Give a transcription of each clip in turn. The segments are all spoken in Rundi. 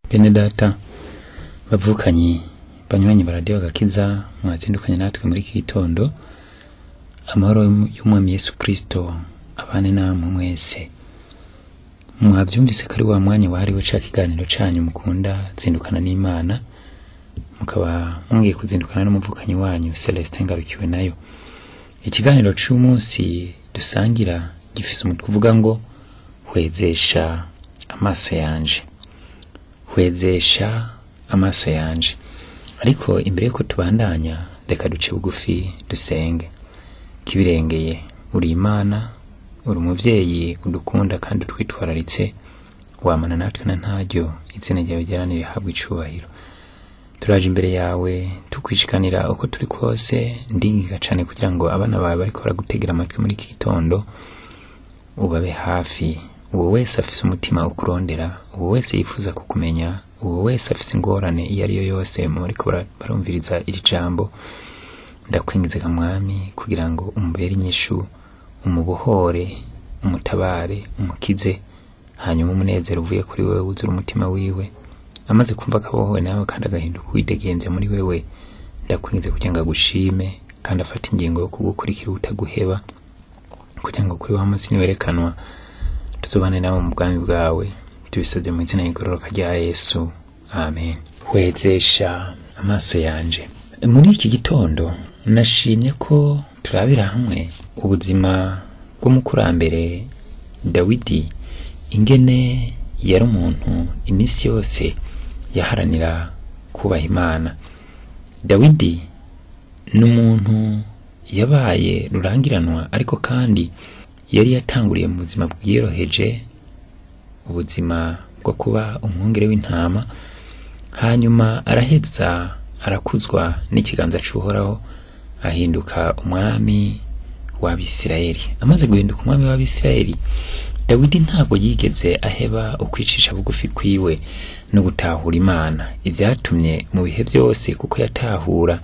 bene data bavukanyi banywanyi baradiyo agakiza mwazindukanye natwe muri iki gitondo amahoro y'umwami yesu kristo abane namwe mwese mwavyumvise ko ari wa mwanya wahariwe ca kiganiro canyu mukunda zindukana n'imana mukaba mwongeye kuzindukana n'umuvukanyi wanyu celestin ngarukiwe nayo ikiganiro c'umunsi dusangira gifise umutwe uvuga ngo hwezesha amaso yanje hwezesha amaso yanje ariko imbere yuko tubandanya reka duce bugufi dusenge kibirengeye uri imana uri umuvyeyi udukunda kandi utwitwararitse wamana natwe na ntaryo izina ryawe ryaranire habwa icubahiro turaje imbere yawe tukwishikanira uko turi kose ndingiga cane kugira ngo abana bawe bariko baragutegera amatwi muri iki gitondo ubabe hafi uwo wese afise umutima ukurondera uwo wese yifuza kukumenya uwo wese afise ingorane iyo ari yo yose mu bariko bara- barumviriza iri jambo ndakwingize ga mwami kugira ngo umubere inyishu umubohore umutabare umukize hanyuma umunezero uvuye kuri wewe wuzura umutima wiwe amaze kumva akabohowe nawe kandi agahinduka uwidegemvya muri wewe ndakwingize kugira ngo agushime kandi afate ingingo yo kugukurikira utaguheba kugira ngo kuri wa munsi niwerekanwa tuzobane nawe mu bwami bwawe tubisabye mu izina y'igororoka rya yesu amen hwezesha amaso yanje muri iki gitondo nashimye ko turabira hamwe ubuzima bw'umukurambere dawidi ingene yari umuntu iminsi yose yaharanira kubaha imana dawidi ni umuntu yabaye rurangiranwa ariko kandi yari yatanguriye mu buzima bwiyoroheje ubuzima bwo kuba umwungere w'intama hanyuma araheza arakuzwa n'ikiganza c'uhoraho ahinduka umwami w'abisirayeli amaze guhinduka umwami w'abisirayeli dawidi ntabwo yigeze aheba ukwicisha bugufi kwiwe no gutahura imana ivyatumye mu bihe byose kuko yatahura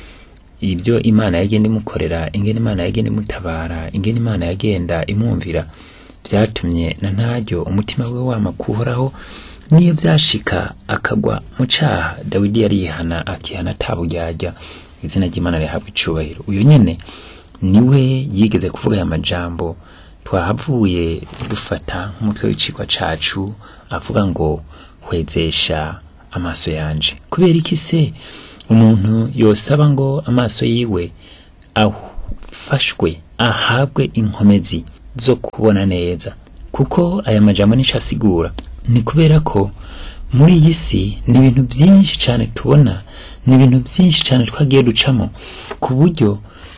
ibyo imana yagenda imukorera ingene imana yagenda imutabara ingene imana yagenda imwumvira vyatumye na ntaryo umutima we wama kuhoraho niyo vyashika akagwa mu caha dawidi yarihana akihana ataburyarya izina ry'imana rihabwa icubahiro uyu nyene niwe yigeze kuvuga aya majambo twahavuye dufata nk'umutwe w'icigwa cacu avuga ngo hwezesha amaso yanje kubera iki se umuntu yosaba ngo amaso yiwe afashwe ahabwe inkomezi zo kubona neza kuko aya majambo nico asigura ni kubera ko muri iyi si ni ibintu byinshi cyane tubona ni ibintu byinshi cyane twagiye ducamo ku buryo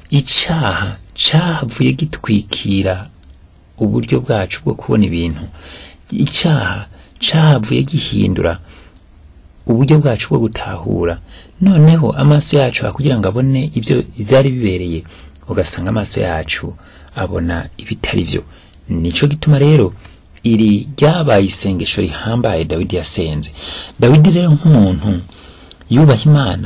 icaha cahavuye gitwikira uburyo bwacu bwo kubona ibintu icaha cahavuye gihindura uburyo bwacu bwo gutahura noneho amaso yacu kugira ngo abone ibyo byari bibereye ugasanga amaso yacu abona ibitari byo nico gituma rero iri ryabaye isengesho rihambaye dawidi yasenze dawidi rero nk'umuntu yubaha imana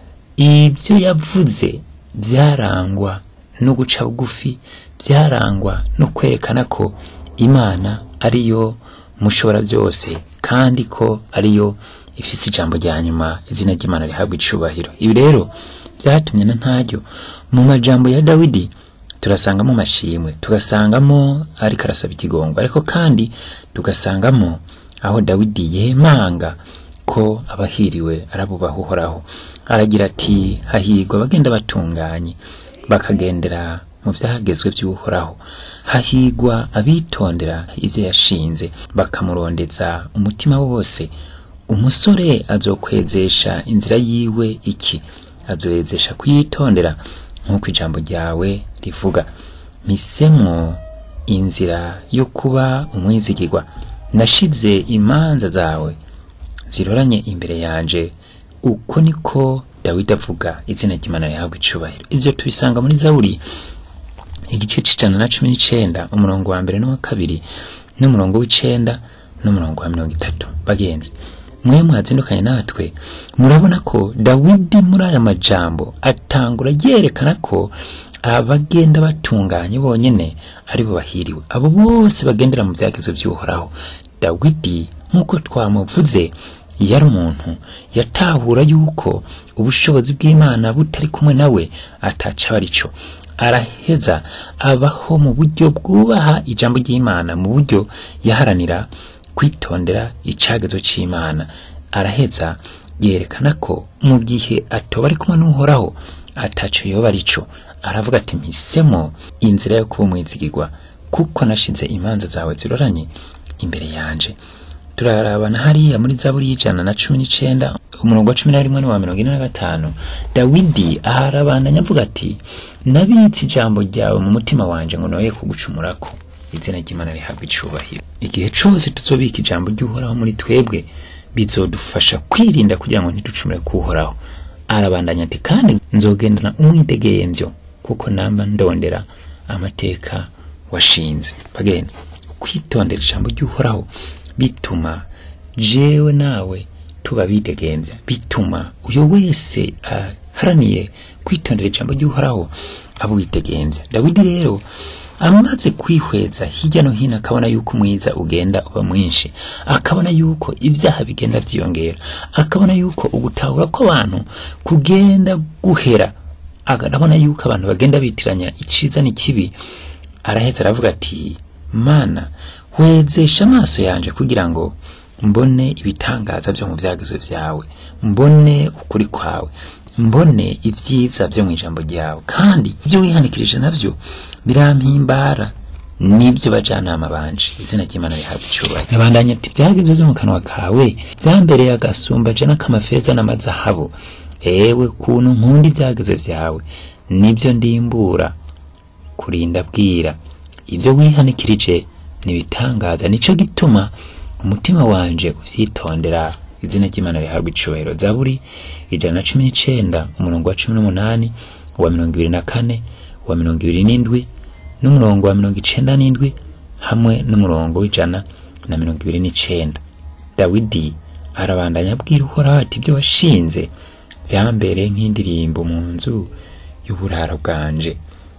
ibyo yavuze byarangwa no guca bugufi byarangwa no kwerekana ko imana ariyo mushobora byose kandi ko ariyo ifise ijambo rya nyuma izina ry'imana rihabwa icubahiro ibi rero byatumye na ntaryo mu majambo ya dawidi turasangamo amashimwe tugasangamo ariko arasaba ikigongo ariko kandi tugasangamo aho dawidi yemanga ko abahiriwe arabubaha uhoraho aragira ati hahirwa abagenda batunganye bakagendera mu vyagezwe vy'uhoraho hahigwa abitondera ivyo yashinze bakamurondeza umutima wose umusore azokwezesha inzira yiwe iki azoyezesha kuyitondera nk'uko ijambo ryawe rivuga mpisemwo inzira yo kuba umwizigirwa nashize imanza zawe ziroranye imbere yanje uko niko dawidi avuga izina ry'imana rihabwa icubahiro ivyo tubisanga muri zaburi igice c'ijana na cumi n'icenda umurongo wa mbere n'uwa kabiri n'umurongo w'icenda n'umurongo wa mirongo itatu bagenzi mwe mwazindukanye natwe murabona ko dawidi muri aya majambo atangura yerekana ko abagenda batunganye bonyene ari bo bahiriwe abo bose bagendera mu byagezo by'uhoraho dawidi nk'uko twamuvuze yari umuntu yatahura yuko ubushobozi bw'imana butari kumwe nawe ataca arico araheza abaho mu buryo bwubaha ijambo ry'imana mu buryo yaharanira kwitondera icagezo c'imana araheza yerekana ko mu gihe atoba ari kumwe n'uhoraho ataco yoba arico aravuga ati mpisemo inzira yo kuba umwizigirwa kuko nashize imanza zawe ziroranye imbere yanje turarabana hariya muri zaburi y'ijana na cumi n'icenda umurongo wa cumi na rimwe n'uwa mirongo ine na gatanu dawidi aharabandanya avuga ati nabitse ijambo ryawe mu mutima wanje ngo noye kugucumurako izina ry'imana rihabwa icubahiro igihe cose tuzobika ijambo ry'uhoraho muri twebwe bizodufasha kwirinda kugira ngo ntiducumure kuhoraho arabandanya ati kandi nzogendana umwidegemvyo kuko namba ndondera amateka washinze bagenzi kwitondera ijambo ry'uhoraho bituma jewe nawe tuba bidegemvya bituma uyo wese aharaniye kwitondera ijambo ry'uhoraho aba widegemvya dawidi rero amaze kwihweza hirya no hino akabona yuko umwiza ugenda uba mwinshi akabona yuko ibyaha bigenda vyiyongera akabona yuko ugutahura kw'abantu kugenda guhera arabona yuko abantu bagenda bitiranya iciza n'ikibi araheza aravuga ati mana wezesha amaso yanje kugira ngo mbone ibitangaza byo mu vyagezo vyawe mbone ukuri kwawe mbone ivyiza vyo mu ijambo ryawe kandi ibyo wihanikirije navyo birampimbara nibyo bajanama banje izina ry'imana rihabwa icubahiro nabandanya ati vyagezo vyo mu kanwa kawe vyambereye agasumba je n'akamafeza n'amazahabu ewe kuntu nkunda ibyagezo vyawe nibyo ndimbura kurinda bwira ibyo wihanikirije nibitangaza nico gituma umutima wanje uvyitondera izina ry'imana rihabwa icubahiro zaburi ijana na cumi n'icenda umurongo wa cumi n'umunani uwa mirongo ibiri na kane uwa mirongo ibiri n'indwi n'umurongo wa mirongo icenda n'indwi hamwe n'umurongo w'ijana na mirongo ibiri n'icenda dawidi arabandanya abwira uhoraho ati ibyo washinze vyambereye nk'indirimbo mu nzu y'uburaro bwanje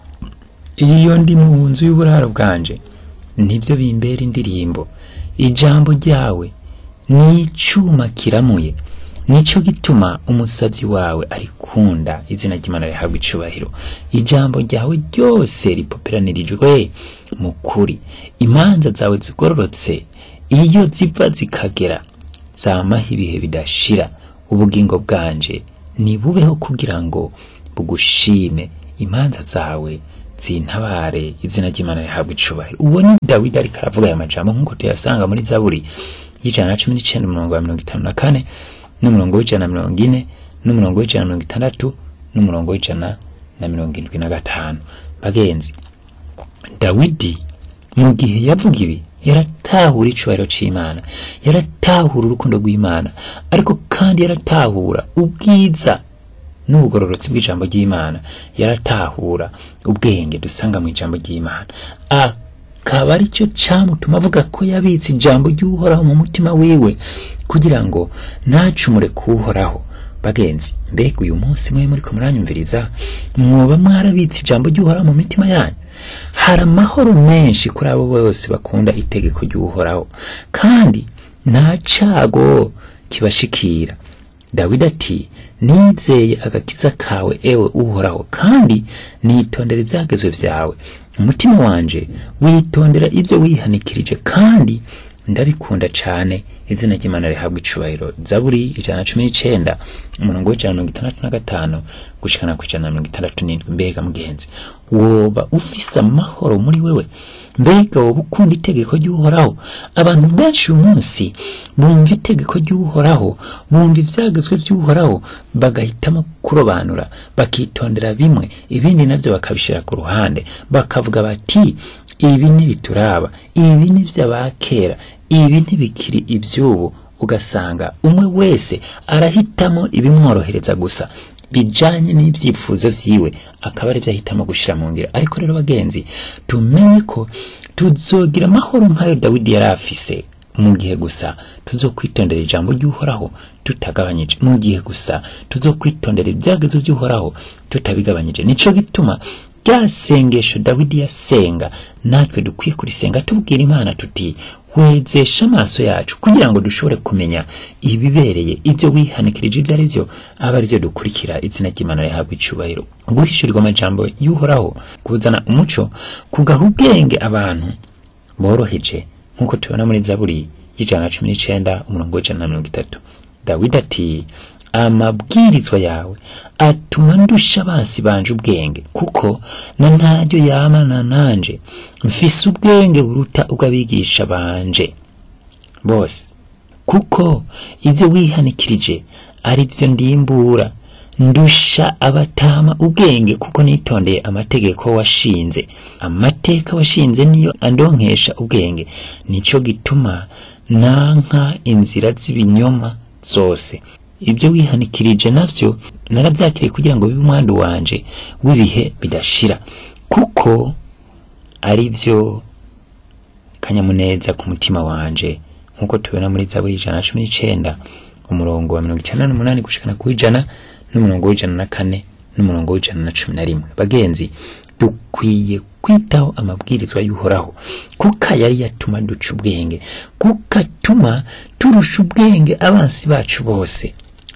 iyo ndi mu nzu y'uburaro bwanje nibyo bimbera indirimbo ijambo ryawe ni icuma kiramuye nico gituma umusavyi wawe arikunda izina ry'imana rihabwa icubahiro ijambo ryawe ryose ripoperanirijwe mu kuri imanza zawe zigororotse iyo ziva zikagera zamaho ibihe bidashira ubugingo bwanje nibubeho kugira ngo bugushime imanza zawe zintabare izina ry'imana rihabwa icubahiro uwo ni dawidi ariko aravuga aya majambo nk'uko tuyasanga muri zaburi y'ijana na cumi n'icenda umurongo wa mirongo itanu na kane n'umurongo w'ijana na mirongo ine n'umurongo w'ijana na mirongo itandatu n'umurongo w'ijana na mirongo indwi na gatanu bagenzi dawidi mu gihe yavuga ibi yaratahura icubahiro c'imana yaratahura urukundo rw'imana ariko kandi yaratahura ubwiza n'ubugororotsi bw'ijambo ry'imana yaratahura ubwenge dusanga mu ijambo ry'imana akaba ari cyo camutuma avuga ko yabitse ijambo ry'uhoraho mu mutima wiwe kugira ngo ntacumure kuwuhoraho bagenzi mbega uyu munsi mwe muriko muranyumviriza mwoba mwarabitse ijambo ry'uhoraho mu mitima yanyu hari amahoro menshi kuri abo bose bakunda itegeko ry'uhoraho kandi nta cago kibashikira dawidi ati nizeye agakiza kawe ewe uhoraho kandi nitondera ibyagezo vyawe umutima wanje witondera ibyo wihanikirije kandi ndabikunda cane izina ry'imana rihabwa icubahiro zaburi ijana na cumi n'icenda umurongo w'ijana na mirongo itandatu na gatanu gushikana ku ijana na mirongo itandatu n'indwi mbega mugenzi woba ufise amahoro muri wewe mbega woba ukunda itegeko ry'uhoraho abantu benshi uyu munsi bumva itegeko ry'uhoraho bumva ivyagezwe vy'uhoraho bagahitamo kurobanura bakitondera bimwe ibindi navyo bakabishira ku ruhande bakavuga bati ibi ntibituraba ibi ni vy'abakera ibi ntibikiri ivy'ubu ugasanga umwe wese arahitamo ibimworohereza gusa bijanye n'ivyifuzo vyiwe akaba ari ahitamo gushira mu ngiro ariko rero bagenzi tumenye ko tuzogira amahoro nk'ayo dawidi yari afise mu gihe gusa tuzokwitondera ijambo ry'uhoraho tutagabanyije mu gihe gusa tuzokwitondera ibyagezo by'uhoraho tutabigabanyije nico gituma rya sengesho dawidi yasenga natwe dukwiye kurisenga tubwira imana tuti wezesha amaso yacu kugira ngo dushobore kumenya ibibereye ibyo wihanikirije ibyo ari byo aba ari byo dukurikira izina ry'imana rihabwa icyubahiro guhishurirwa amajambo y'uhoraho kuzana umuco kugaha ubwenge abantu boroheje nk'uko tubona muri zaburi y'ijana na cumi n'icenda umurongo w'ijana na mirongo itatu dawidi ati amabwirizwa yawe atuma ndusha abansi banje ubwenge kuko na ntaryo yamana nanje mfise ubwenge buruta ubw'abigisha banje bose kuko ibyo wihanikirije ari byo ndimbura ndusha abatama ubwenge kuko nitondeye amategeko washinze amateka washinze niyo andonkesha ubwenge nico gituma nanka inzira z'ibinyoma zose ibyo wihanikirije navyo narabyakiriye kugira ngo bibe umwandu wanje w'ibihe bidashira kuko ari byo kanyamuneza ku mutima wanje nk'uko tubona muri zaburi ijana na cumi n'icenda umurongo wa mirongo icenda n'umunani gushikana ku ijana n'umurongo w'ijana na kane n'umurongo w'ijana na cumi na rimwe bagenzi dukwiye kwitaho amabwirizwa y'uhoraho kuko yari yatuma duca ubwenge kuko atuma turusha ubwenge abansi bacu bose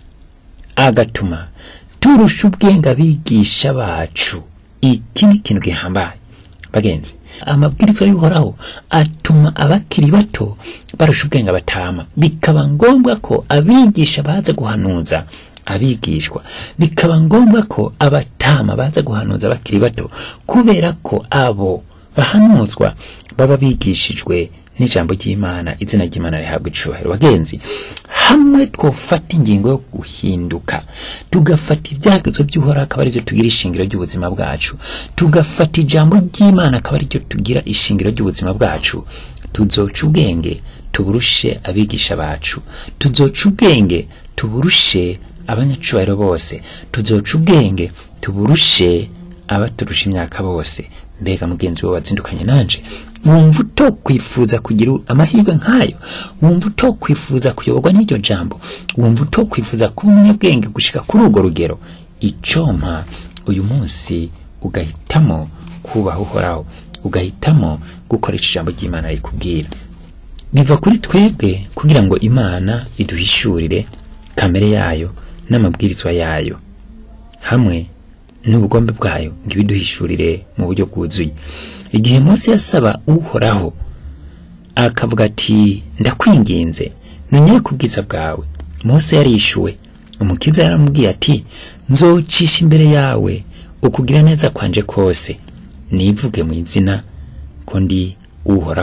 agatuma turusha ubwenge abigisha bacu iki ni ikintu gihambaye bagenzi amabwirizwa y'uhoraho atuma abakiri bato barusha ubwenge abatama bikaba ngombwa ko abigisha baza guhanuza abigishwa bikaba ngombwa ko abatama baza guhanuza abakiri bato kubera ko abo bahanuzwa baba bigishijwe n'ijambo ry'imana izina ry'imana rihabwa icubahiro bagenzi hamwe twofata ingingo yo guhinduka tugafata ibyagezo by'uhoraho akaba aribyo tugira ishingiro ry'ubuzima bwacu tugafata ijambo ry'imana akaba aribyo tugira ishingiro ry'ubuzima bwacu tuzoca ubwenge tuburushe abigisha bacu tuzoca ubwenge tuburushe abanyacubahiro bose tuzoca ubwenge tuburushe abaturusha imyaka bose mbega mugenzi we wazindukanye nanje wumva utokwifuza kugira amahirwe nk'ayo wumva utokwifuza kuyoborwa n'iryo jambo wumva utokwifuza kuba umunyabwenge gushika kuri urwo rugero icompa uyu munsi ugahitamo kubaha uhoraho ugahitamo gukoresha ijambo ry'imana rikubwira biva kuri twebwe kugira ngo imana iduhishurire kamere yayo n'amabwirizwa yayo hamwe n'ubugombe bwayo ngo ibiduhishurire mu buryo bwuzuye igihe Mose yasaba uhoraho akavuga ati ndakwinginze nonye ku bwiza bwawe Mose yarishuwe umukiza yaramubwiye ati nzocisha imbere yawe ukugira neza kwanje kose nivuge mu izina ko ndi uhoraho